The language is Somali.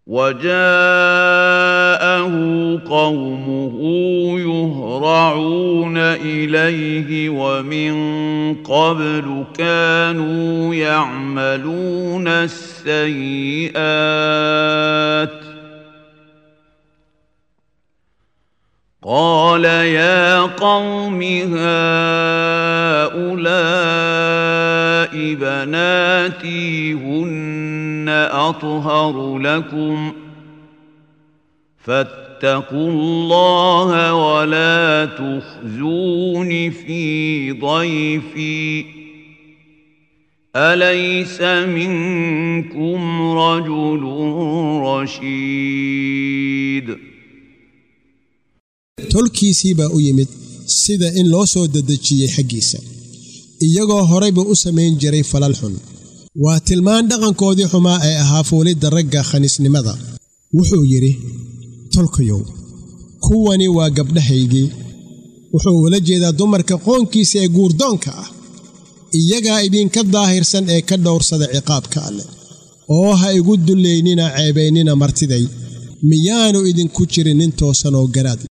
وجاءه قومه يهرعون اليه ومن قبل كانوا يعملون السيئات قال يا قوم هؤلاء بناتي هن اطهر لكم فاتقوا الله ولا تخزون في ضيفي اليس منكم رجل رشيد tolkiisii baa u yimid sida in loo soo dedejiyey xaggiisa iyagoo horayba u samayn jiray falal xun waa tilmaan dhaqankoodii xumaa ee ahaa fuulidda ragga khaniisnimada wuxuu yidhi tolkayow kuwani waa gabdhahaygii wuxuu ula jeedaa dumarka qoonkiisa ee guurdoonka ah iyagaa idinka daahirsan ee ka dhowrsada ciqaabka alleh oo ha igu dullaynina ceebaynina martiday miyaanu idinku jirin nin toosan oo garaad